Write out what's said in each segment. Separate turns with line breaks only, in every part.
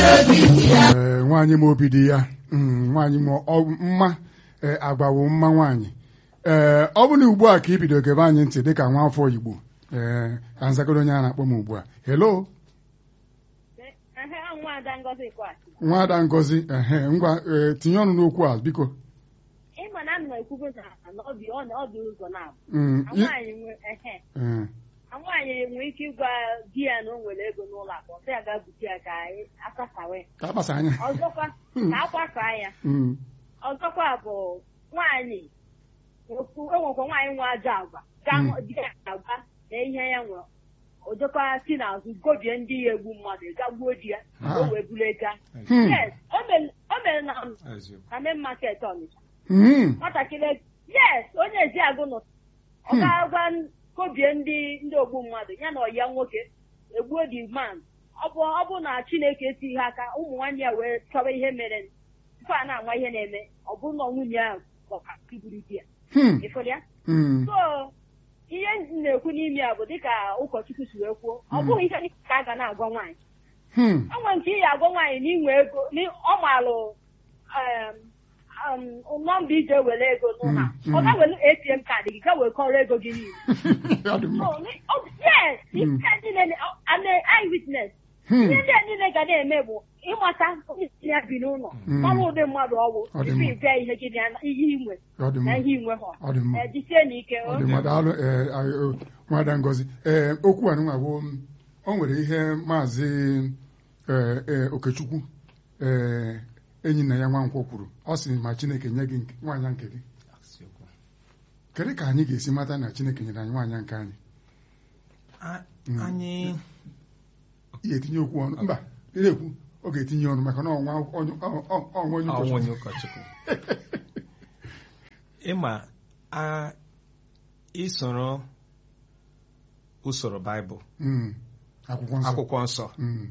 ee nwaanyị ma obi dị ya mm, nwaanyị ma ọ- mma ee, agbawo mma nwaanyị ee ọ bụ na ugbu a ka ị bido gebe anyị ntị dịka nwa afọ Igbo ee ka nzagoro onye a na-akpọ m ugbu a hello
Ehe, nwaada Ngozi Kwasi.
nwaada Ngozi ehe ngwa ee, tinye ọnụ n'okwu a biko
Ịma na m na-ekwugo na ọ dị ọ dị- ọ dị ụzọ na
Mm, i-
nwaanyị nwe ehe
ee,
nwaanyị nwere ike ịgwa di ya na o nwere ego n'ụlọ akụ ọsọ ya gaa bute ya ka anyị asasawe
ka akpasa anya
ọzọkwa ka akwasaa ya
Mm,
ọzọkwa bụ nwaanyị okwu- enwekwa nwaanyị nwe ajọ agwa gaa
Mm.
hụ di ya agwa na ihe ya nwere ojekwa si n'azụ gobie ndị ya egbu mmadụ ga gbuo di ya ka o
Ah.
wee buru ego ahụ.
Hmm.
yes o mere o mere na
eziokwu
na main market Ọnịcha
mm,
nwatakịrị yes onye eziagụ nọ ọ
Hmm.
ga-agwa n- kobie ndị ndị ogbu mmadụ ya na ọya nwoke egbuo the man ọ bụ ọ bụ na chineke etighị aka ụmụ nwanne ya wee chọwa ihe mere tupu a na-anwa ihe na-eme ọ bụrụ na nwunye ahụ gbọka iburu di ya
hmm,
ịfụrụ ya
mm,
so ihe m na-ekwu n'ime ya bụ dịka ụkọchukwu si wee kwuo ọ
Hmm.
bụghị ihe dịka a ga na-agwa nwaanyị
hmm,
enwe nke ị ga-agwa nwaanyị na inwe ego na ọ maalụ em, em, nọmba ije were ego n'ụlọ a.
Mm,
ọ
mm.
ga were ATM kaadị gị ga wee kọrọ ego gị niile
ọ dị mma
Oh, ni- oh, yes
Mm.
ihe niile na- oh, I'm an eyewitness
Hmm,
ihe ndị a niile ga na-eme bụ ịmata onye si ya bi n'ụlọ
Mm.
mara ụdị mmadụ ọgwụ
Ọ dị
tupu
mma.
ịbịa ihe gị na ihe inwe
ọ dị
na
mma
ihe inwe ha
ọ dị mma
Eh, jisie n'ike
ọ dị mma daalụ ee, a- o, nwada Ngozi ee okwu a nụnwa bụ o nwere ihe maazị ee, ee, Okechukwu ee enyi nna ya nwankwọ kwuru ọ sị ma Chineke nye gị nke- nwaanyị nke gị
eziokwu
kedu ka anyị ga-esi mata na Chineke nyere anyị nwaanyị nke anyị
A-
Mm.
anyị
ị ga-etinye okwu ọnụ mba ị na-ekwu ọ ga-etinye ọnụ maka na ọnwa onye ọ- ọ- ọnwa onye
ọnwụ
ụkọchukwu
onye ụkọchukwu ịma a isoro usoro baịbụl
Mm, akwụkwọ nsọ
akwụkwọ nsọ
Mm,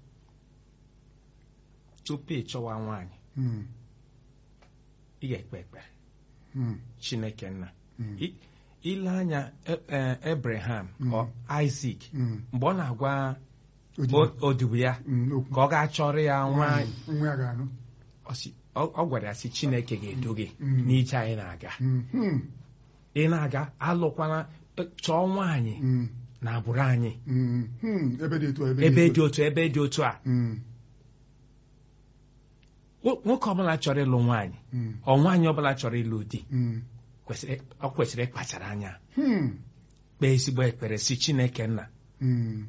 tupu ị chọwa nwaanyị
mm,
ị ga-ekpe ekpere
mm,
chineke nna
mm,
I- ile anya E- e- Abraham
Mm.
ọ Isaac
mm.
mgbe ọ na-agwa
Odibo.
o- odibo ya
Mm, okwu.
ka ọ gaa chọrọ ya nwaanyị
nwa ya ga-anụ
ọ sị- ọ ọ gwara ya sị chineke ga-edo gị
Mm.
n'ije anyị na-aga
Mm, mm,
ị na-aga alụkwana chọọ nwaanyị
mm,
na agbụrụ anyị
mm, mm. ebe dị etu a,
ebe dị otu ebe dị otu a
Mm,
Nwo- nwoke ọbụla chọrọ ịlụ nwaanyị
mm,
ọ nwaanyị ọbụla chọrọ ịlụ di
mm,
kwesịrị ọ kwesịrị ịkpachara anya
mm,
kpee ezigbo ekpere si chineke nna
mm,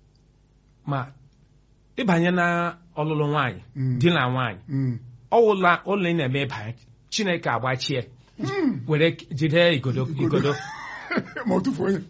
ma ịbanye na ọlụlụ nwaanyị
Mm.
di na nwaanyị
mm,
ọwụla ụlọ ị na-eme ịbanye chineke agbachie
mm.
were jide igodo igodo
ma ọ tụfuo onye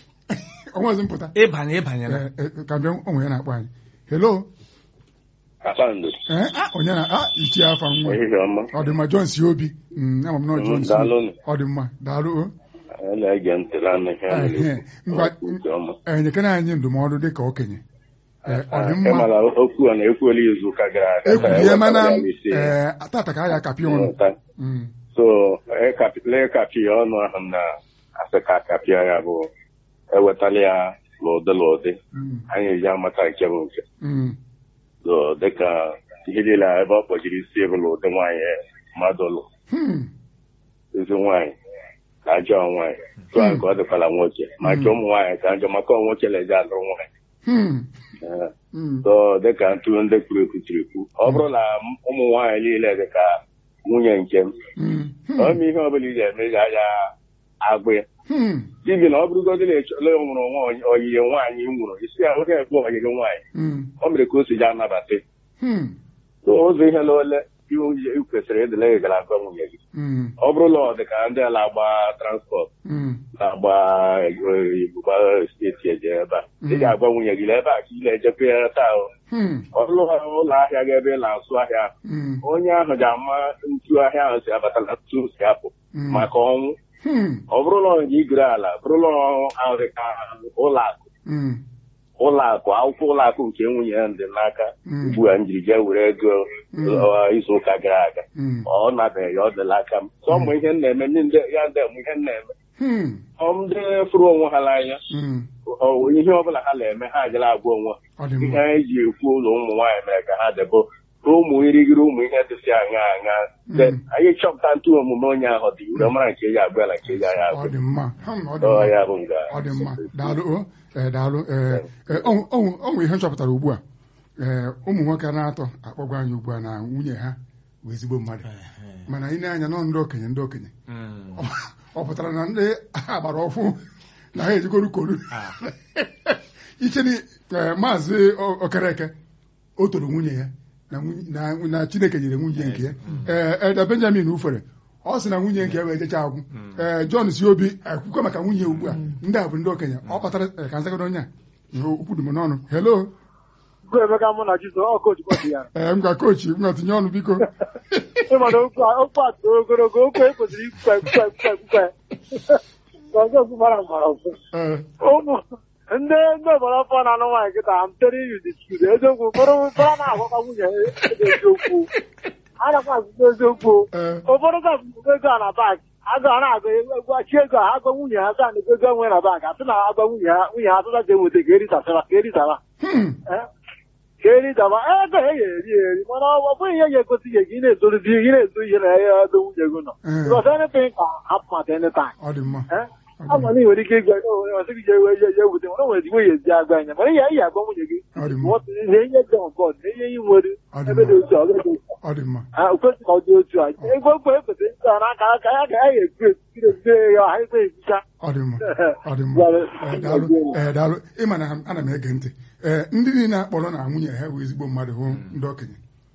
ọnwazi mpụta
ịbanye ịbanyela
Eh, eh, ka bịa onwe ya na-akpọ anyị hello
Kpakpando,
Eh, ah, onye na ah ichie afa nwa
ehihie ọma,
ọ dị mma John si obi Mm, ama m na ọ John
Mm,
si obi.
daalụnụ.
ọ dị mma daalụ o.
anyị na-ege ntị n'anụ ihe a
Ehe,
na-ekwu.
ngwa-
Nke ọma.
Eh, nyekere anyị ndụmọdụ dị ka okenye Eh, ọ dị
Ah,
mma
ịmara okwu a na-ekwuola izu ụka gara aga ka
ekwulie
e
mana
wetara ya n'isi ya.
eh, tata ka a ya kapị ọnụ
Nghọta.
Mm,
so ịkapịla ịkapị ya ọnụ ahụ na asị ka akapịa ya bụ ewetala ya n'ụdị n'ụdị
mm,
anyị eji amata nke bụ nke
mm,
so dịka ihe niile a ebe ọ kpọjiri isi bụ n'ụdị nwaanyị mmadụ lụ
hmm,
ezi nwaanyị ka ajọ nwaanyị tụ a ka ọ dịkwala nwoke ma nke ụmụ nwaanyị ka njọ maka ọ nwoke na-eji alụrụ nwaanyị
hmm,
Ee.
mm,
so dịka ntụ ndị kwuru ekwu tiri ekwu ọ bụrụ na ụmụ nwaanyị niile dịka nwunye nke m
mm,
ọ mee ihe ọbụla ị ga-eme ị ga-aja agbụ ya
hmm,
dibi na ọ bụrụgodị na echọla nwụrụ nwa oyiye nwaanyị ị nwụrụ isi ya oge ekpe oyiye nwaanyị
mm,
ọ mere ka o si ji anabata
hmm,
so ụzọ ihe na ole iwu ị kwesịrị ịdịla ị gara agwa nwunye gị
mm,
ọ bụrụ na ọ dị ka ndị a na-agba transpọt
mm,
na-agba ibugba steeti eje ebe a ị ga-agwa nwunye gị na ebe a ka ị na-ejekwa ya taa o.
hmm,
ọrụ ụlọ ahịa gị ebe ị na-asụ ahịa
mm,
onye ahụ ga-ama ntu ahịa ahụ si abata na ntu si apụ
mm,
maka ọnwụ
hmm,
ọ bụrụ na ọ igere ala bụrụ na ahụ dị ka ụlọ akụ
mm,
ụlọ akụ akwụkwọ ụlọ akụ nke nwunye ya dị n'aka
Mm.
ugbu a njiri jee were ego
Mm.
uh, izu ụka gara aga
mm,
ọ nabeghị ọ dịla aka m sọ mụ ihe m na-eme ndị ndị- ya ndị mụ ihe m na-eme
Hmm.
ọ ndị fụrụ onwe ha n'anya
Mm.
ọ- ihe ọbụla ha na-eme ha agala agwa onwe ha
ọ dị
ihe
mma
anyị ji ekwu ụlọ ụmụ nwaanyị mere ka ha debo ụmụ irigiri ụmụ ihe dịsị aṅa aṅa Then anyị chọpụta ntụ omume onye ahụ dị ure mara nke eji agwa ya na nke eji anya
ọ
agwa
dị mma Hmm, ọ dị
Ọ
mma
ya bụ nga
ọ dị mma daalụ o ee daalụ ee ee, ọ ọ- ọ nwere ihe m chọpụtara ugbu a ee ụmụ nwoke na-atọ akpọgwa anyị ugbu a na nwunye ha bụ ezigbo mmadụ mana anyị na-anya nọ ndị okenye ndị okenye
Mm.
ọ pụtara na ndị agbara ọfụ na ha ejigoro koru
Ah.
iche ni ee, maazị O- okereke o toro nwunye ya na nwunye- na- na chineke nyere nwunye nke ya ee ede benjamin ufere ọ sị na nwunye nke ya wee jecha agwụ ee john si obi ekwukwe maka nwunye ya ugbu a ndị a bụ ndị okenye ọ kpatara ee, ka nzagodo onye a ihe okwu dị m n'ọnụ helo
Emeka mụ na Jizọs ọ coach bọọdụ ya
ee m ga kochi m ga tinye ọnụ biko
ịmana okwu a okwu a too ogologo okwu e kwesịrị ikwukwe ekwukwe ekwukwe ekwukwe ka ọzọ okwu mara mara ọzọ
ee
ụmụ ndị ndị obodo afọ na-anụ nwaanyị kịta m tere iyu dị skuul eziokwu bụrụ bụrụ na-agwakwa nwunye ha eziokwu a nakwa azụta eziokwu
ee
ụfọdụ ga-abụ ego a na bankị agụ a na-agụ egwu achị ego a agwa nwunye ha gaa na ego enwe na bankị asị na agwa nwunye ha nwunye ha atụta ga-enweta ka erisasara ka erisara
Hmm.
ka eri daba ego e ga-eri eri mana ọ bụghị ihe ga-egosi gị ka ị na-ezozi ị na-ezo ihe na ya ebe nwunye gị nọ
Ee.
because anything can happen at any time
ọ dị mma
Eh? ama na ị nwere ike ịgwa ọsị gị jewe je je wute mana o nwere ezigbo ya ezi agwa anya mana ihe ihe agwa nwunye gị
ọ dị mma
what- ihe ihe dị on board na ihe ị nwere
Ọ dị
ebe dị
mma.
otu a ọ gaghị otu
ọ dị mma
a o kwesịrị ka ọ dị otu a ego okwu ekwesịrị ịta n'aka aka ya ga ya ga-ekwu ekwu ekwu ya ha ekwe ekwucha
ọ dị mma ọ dị mma Ee, daalụ ee daalụ ịma na ana m ege ntị ee ndị niile akpọrọ na nwunye ha bụ ezigbo mmadụ hụ ndị okenye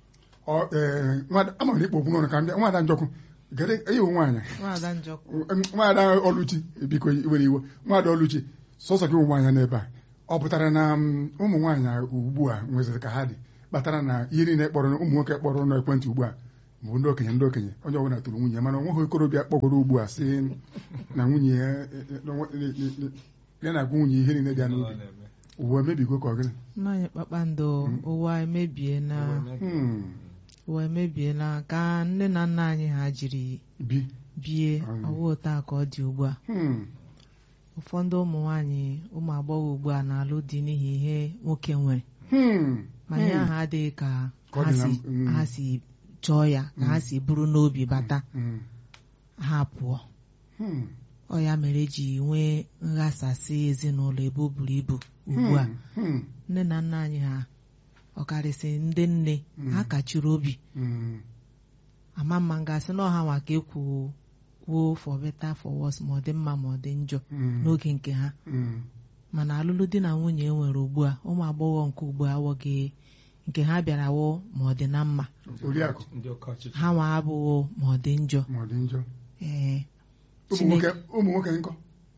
ọ ee nwada- ama m na ikpo okwu n'ọnụ ka m bịa nwada njọkụ gere eyiwu nwaanyị
nwaada njọkụ
nwaada ọlụchi biko iwere iwe nwaada ọlụchi sọsọ gị ụmụ nwaanyị n'ebe a ọ pụtara na mm, ụmụ nwaanyị ugbu a nweziri ka ha dị kpatara na ihe niile kpọrọ ụmụ nwoke kpọrọ n'ekwentị ugbu a bụ ndị okenye ndị okenye onye ọbụla tụrụ nwunye mana onweghị okorobịa kpọgoro ugbu a sị na nwunye ya e- e- na nwa- e- e- e- ya na-agwa nwunye ihe niile dị ya n'obi ụwa emebigo ka ọ gịnị
mmanya kpakpando ụwa emebiela
Hmm,
ụwa emebiela ka nne na nna anyị ha jiri
bi
bie
Mm.
ọwa taa ka ọ dị ugbu a
Hmm,
ụfọdụ ụmụ nwaanyị ụmụ agbọghọ ugbu a na-alụ di n'ihi ihe nwoke nwere
hmm,
ma ihe ahụ adịghị ka
Ka ọ
ha
dị na-
si
mm.
ha si chọọ ya ka ha si buru n'obi bata
hmm,
ha pụọ
hmm,
ọ ya mere eji nwee nghasasị ezinụlọ ebe o buru ibu ugbu a
hmm,
nne na nna anyị ha ọkarịsị ndị nne
Mm.
ha kachiri obi
hmm,
ama mma ngasị na ọha nwa ka ekwu kwuo for better for worse ma ọ dị mma ma ọ dị njọ
hmm,
n'oge nke ha
hmm,
mana alụlụ di na nwunye e nwere ugbu a ụmụ agbọghọ nke ugbu a awọghị nke ha bịara wụ ma ọ dị na mma
oriakụ
ndị oke ọchịchị
ha nwa abụghị ma ọ dị njọ
ma ọ dị njọ
ee
ụmụ
Chineke-
nwoke ụmụ nwoke nkọ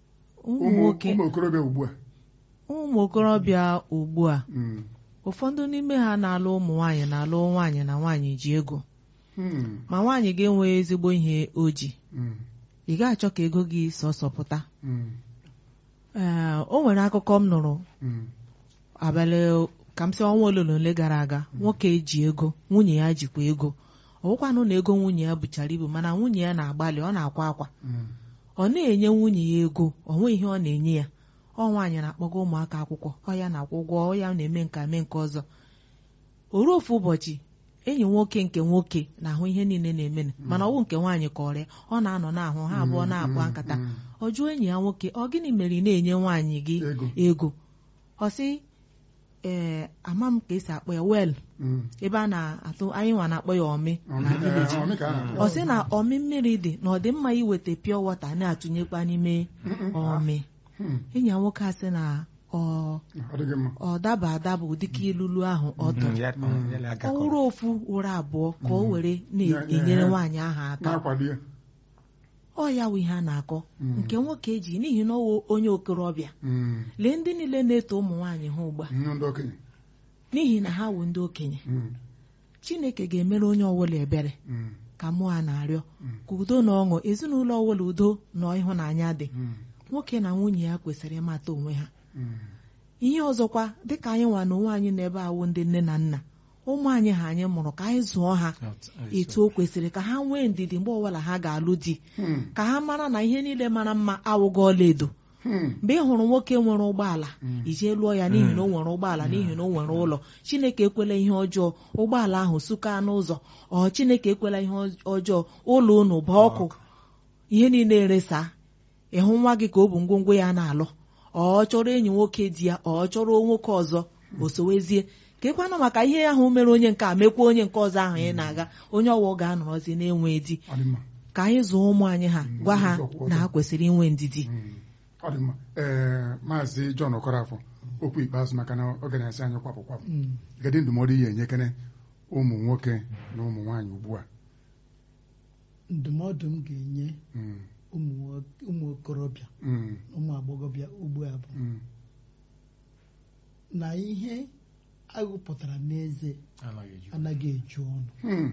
ụmụ
ụmụ
nwoke
ụmụ okorobịa ugbu a
ụmụ okorobịa ugbu a
Hmm,
ụfọdụ n'ime ha na-alụ ụmụ nwaanyị na-alụ nwaanyị na nwaanyị ji ego
hmm,
ma nwaanyị ga-enwe ezigbo ihe o ji
hmm,
ị ga-achọ ka ego gị sọsọ pụta
hmm,
ee o nwere akụkọ m nụrụ
hmm,
abalị ka m sị ọnwa ole na ole gara aga nwoke ji ego nwunye ya jikwa ego ọ bụkwanụ na ego nwunye ya buchara ibu mana nwunye ya na-agbalị ọ na-akwa akwa
hmm,
ọ na-enye nwunye ya ego ọ nweghị ihe ọ na-enye ya ọ nwaanyị na-akpọga ụmụaka akwụkwọ ọ ya na-akwụ ụgwọ ọ ya na-eme nka mee nke ọzọ o ruo ofu ụbọchị enyi nwoke nke nwoke na-ahụ ihe niile na-eme mana ọwụ nke nwaanyị ka ọrịa ọ na-anọ na-ahụ ha abụọ na-akpa
hmm,
nkata
hmm.
ọ jụọ enyi ya nwoke ọ gịnị mere ị na-enye nwaanyị gị
Ego.
ego ọ sị ee ama m ka esi akpọ ya wel
Hmm.
ebe a na-atụ anyị nwa na-akpọ ya ọmị
Ọmị,
na
eh,
vileji
ọmị ka a na-akpọ.
ọ sị na ọmị mmiri dị na ọ dị mma iweta pure water na-atụnyekwa n'ime ọmị
Hmm,
enyi ya nwoke asị na ọ
ọ dịghị mma
ọ daba adaba ụdịka ilulu ahụ ọ
Mm,
tụrụ
ya- ọ- ya
ọ
agakọrọ.
wụrụ ofu wụrụ abụọ ka o were
Ya- ya-
na-enyere
ya.
nwaanyị ahụ aka
na-akwado ya
ọ ya wụ ihe a na-akọ
Mm.
nke nwoke ji n'ihi na ọwụ onye okorobịa
Hmm,
lee ndị niile na-eto ụmụ nwaanyị ha ugbu a
ihe ndị okenye
n'ihi na ha wụ ndị okenye
Hmm,
chineke ga-emere onye ọbụla ebere
hmm,
ka mụ a na-arịọ
Mm.
ka udo na ọṅụ ezinụlọ ọbụla udo na ịhụnanya dị
hmm,
nwoke na nwunye ya kwesịrị ịmata onwe ha
hmm,
ihe ọzọkwa dịka anyị nwa na onwe anyị n'ebe awụ ndị nne na nna ụmụ anyị ha anyị mụrụ ka anyị zụọ ha etu o kwesịrị ka ha nwee ndidi mgbe ọbụla ha ga-alụ di
Hmm.
ka ha mara na ihe niile mara mma awụghị ọlaedo
Hmm.
mgbe ị hụrụ nwoke nwere ụgbọala ijee lụọ ya n'ihi na o nwere ụgbọala n'ihi na o nwere ụlọ chineke ekwela ihe ọjọọ ụgbọala ahụ suka n'ụzọ ọ chineke ekwela ihe ọjọọ ụlọ unu bụ ọkụ ihe niile eresa ịhụ nwa gị ka ọ bụ ngwongwo ya na-alụ ọ chọrọ enyi nwoke di ya ọ chọrọ nwoke ọzọ o sowezie ka ekwana maka ihe ahụ mere onye nke a mekwa onye nke ọzọ ahụ ị na-aga onye ọwụ ga-anọrọzi na-enwe di
Ọ dị mma.
ka anyị zụọ ụmụ anyị ha gwa ha
ụzọ
na ha kwesịrị inwe ndidi
Mm. ọ dị mma ee maazị John Okorafọ okwu ikpeazụ maka na ọ ga na-esi anyị kwapụ kwapụ gedi ndụmọdụ ihe enyekene ụmụ nwoke na ụmụ nwaanyị ugbu a
ndụmọdụ m ga-enye
Mm.
ụmụ nwo- ụmụ okorobịa
Mm.
na ụmụ agbọghọbịa ugbu a bụ
Mm.
na ihe agụpụtara n'eze anaghị eju ọnụ
Hmm.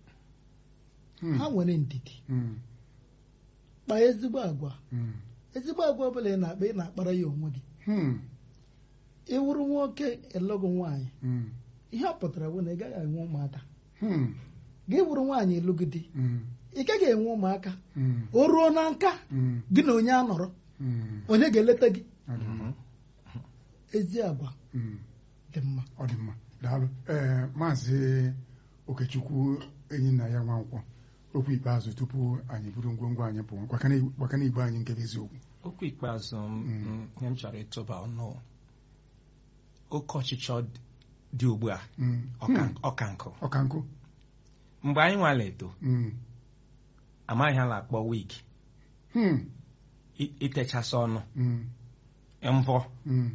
Hmm.
ha nwere ndidi
Hmm.
kpaa ezigbo agwa
Hmm.
ezigbo agwa ọbụla ị na-akpa ị na-akpara ya onwe gị
Hmm.
ịwụrụ nwoke ịlụgụ nwaanyị
Hmm.
ihe ọ pụtara bụ na ị gaghị enwe ụmụaka
Hmm.
gị wụrụ nwaanyị ịlụgị di
Hmm.
ị gaghị enwe ụmụaka
Hmm.
o ruo na nka
Hmm.
gị na onye a nọrọ
Hmm.
onye ga-eleta gị
Ọ dị mma.
ezi agwa
Hmm.
dị mma
ọ dị mma daalụ ee maazị okechukwu enyi nna ya nwankwọ okwu ikpeazụ tupu anyị buru ngwongwo anyị pụọ gbakana- gbakana igbo anyị nke bụ eziokwu
okwu ikpeazụ m m- ihe m chọrọ ịtụba ọnụ oke ọchịchọ dị ugbu a
Mm.
ọka- ọka nkụ
ọka nkụ
mgbe anyị nwala eto
Mm.
amaghị ala akpọ wig
Hmm.
i- itechasị ọnụ
Mm.
mvọ
Mm.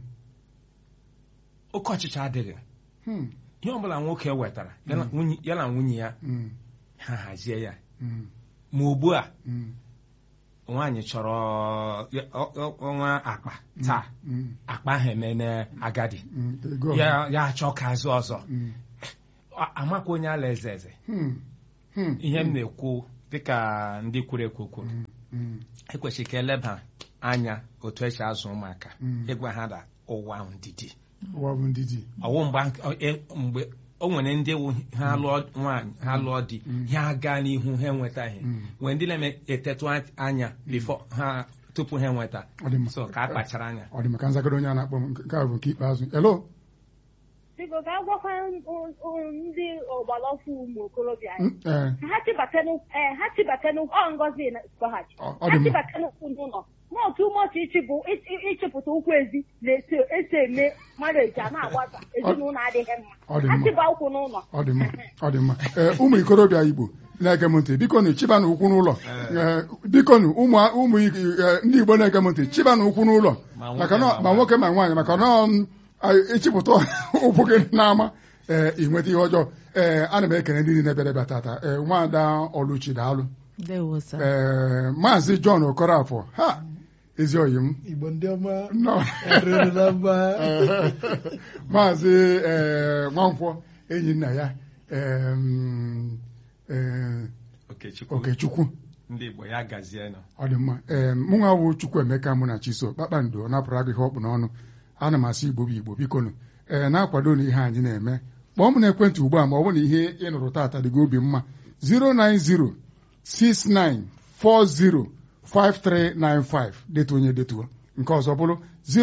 oke ọchịchọ adịghị
Hmm.
ihe ọbụla nwoke wetara ya na nwunye- ya na nwunye ya
Mm.
ha hazie ya
Mm.
ma ugbu a
Mm.
nwaanyị chọrọ ya- ọ- ọ- ọnwa akpa taa
Mm.
akpa ahụ emene agadi
Mm. Ego.
ya ya achọ ka azụ ọzọ
Mm.
A- amakwa onye ala eze eze
Hmm. Hmm.
ihe m na-ekwu dịka ndị kwuru ekwu kwuru
Mm. Mm.
ekwesịrị ka eleba anya otu esi azụ ụmụaka
Mm.
ịgwa ha na ụwa ahụ ndidi
ụwa bụ ndidi
ọwụ mgbe ọ- e- mgbe o nwere ndị wụ ha lụọ nwaanyị ha lụọ di ha gaa n'ihu ha enwetaghị
Mm.
nwee ndị na-etetụ anya bifo ha tupu ha enweta
Ọ dị mma.
so ka a kpachara anya
ọ dị maka nzagoro onye a na-akpọ m nke a bụ nke ikpeazụ elo
biko ka a gwakwa n- n- ndị ọgbaraọfụ ụmụ okorobịa anyị
Mm, ee,
ka ha chibatanụ ee ha chibatanụ ọ ngozi na kpọghachi
Ọ- ọ
ha
dị mma.
chibatanụ ụkwụ n'ụlọ n'otu ụmọchị ịchịpụ ịchị- ịchịpụta ụkwụ ezi na-esi esi eme mareji a na-agbasa ezinụlọ adịghị
Ọ dị
mma ha
mma.
chiba ụkwụ n'ụlọ
ọ dị mma ọ dị mma ee ụmụ ikorobịa igbo na-ege m ntị biko nụ chibanụ ụkwụ n'ụlọ Ee, biko nụ ụmụ ụmụ ee, ndị igbo na-ege m ntị chibanụ ụkwụ n'ụlọ
Ma nwoke
maka na
ma
ma nwoke ma nwaanyị maka na ọ, a- ịchịpụta ụkwụ gị n'ama ee ị nweta ihe ọjọọ ee ana m ekele ndị niile bịara bịa tata ee nwaada ọlụchi daalụ
ndewo sir.
ee maazị John Okorafọ ha ezi oyi m
igbo ndị ọma
Nnọọ.
erurula mba
maazị ee, nwankwọ enyi nna ya em, ee,
okechukwu
okechukwu
ndị igbo ya gazie nọ
ọ dị mma ee mụnwa wụ Chukwuemeka mụ na Chiso kpakpando napụrụ agụ ihe ọkpụ n'ọnụ ana m asị igbo bụ igbo biko nụ ee na-akwado na ihe anyị na-eme kpọọ m n'ekwentị ugbu a ma ọ bụ na ihe ị nụrụ taata dị gị obi mma 09069405395 detuo onye detuo nke ọzọ bụrụ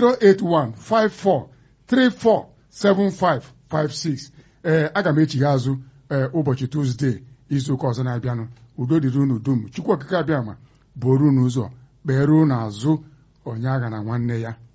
08154347556 ee aga m echigha azụ ee ụbọchị Tuzdee izu ụka ọzọ na-abịanụ udo dịrị unu dum Chukwu okike abịa ma bụrụ unu ụzọ kpeere unu azụ onye agha na nwanne ya